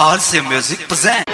RC Music present.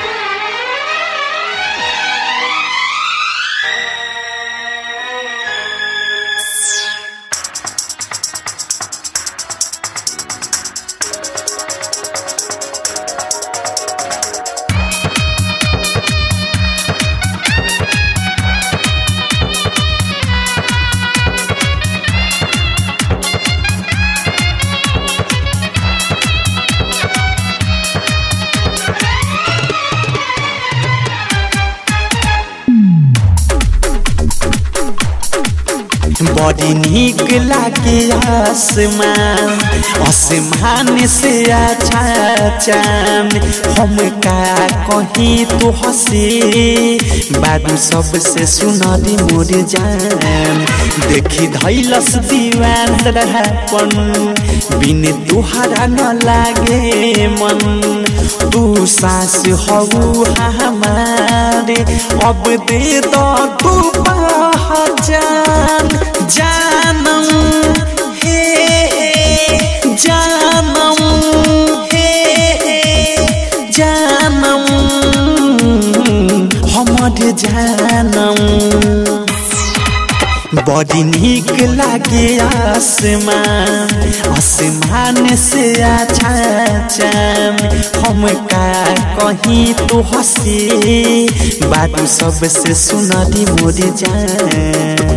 बड़ी नीक लागे आसमान आसमान से अच्छा चांद हम का कहीं तो हंसे बारू सबसे सुनरी मोर जान देखी धैलस दीवान रहपन बिन तुहरा न लागे मन तू सास हऊ हमारे अब दे दो तू पहचान जानम हे हे, जानम हे हे, जानम हमर जानम बड़ी नीक लागे आसमान आसमान से अच्छा चांद हम का कहीं तो हंसे बात सबसे सुनरी मोर जान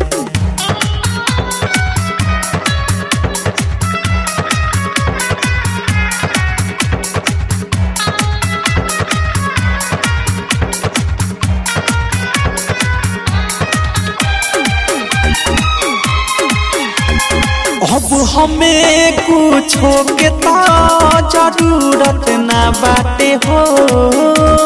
अब हमें कुछो के तो जरूरत ना बाटे हो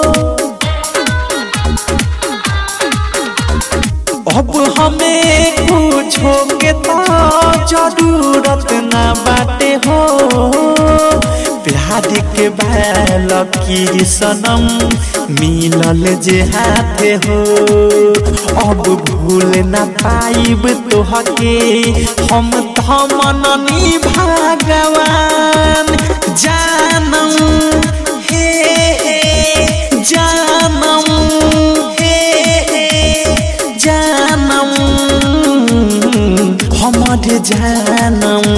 अब हमें कुछो के तो जरूरत ना बाटे हो प्यार के बैल की सनम मिलल जे हाथे हो अब भूल न पाइब तोहके हम मननी भगवान जानम हे हे, जानम हे हे, जानम हमर जानम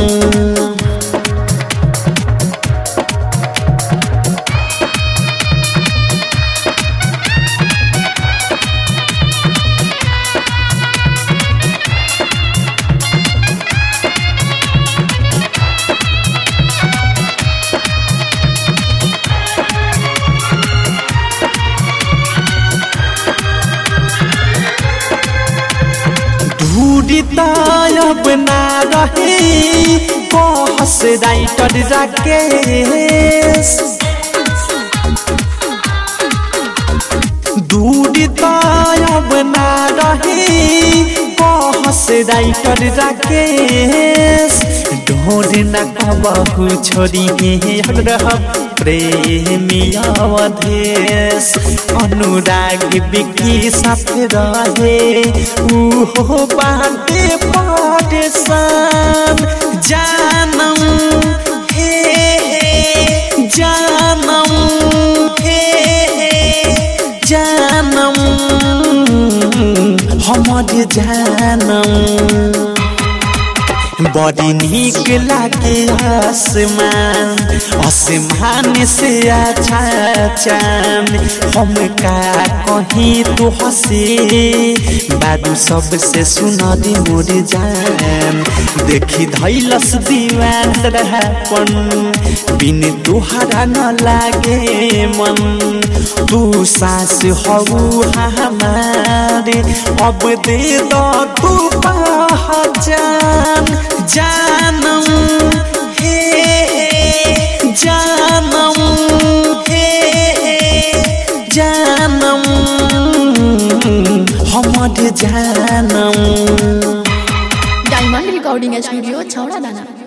दूरी तायब ना रहे कहस राइटर राकेश दूरी तायब ना रहे कहस राइटर राकेश ढोर न कबहु छोड़ी रह प्रेमी अवधेश अनुराग बिकी साथ रहे उहो बाटे परेशान जानम हे हे, जानम हे हे, जानम हमर जानम बड़ी नीक लागे आसमान आसमान से अच्छा चांद हम का कहीं तो हंसे बारू सबसे सुनरी मोर जान देखी धैलस दीवान रहपन बिन तुहरा न लागे मन तू सास हऊ हमारे अब दे दो तू पहचान जानम हे हे, जानम हे हे, जानम हमर जानम डायमंड रिकॉर्डिंग स्टूडियो छौड़ा दाना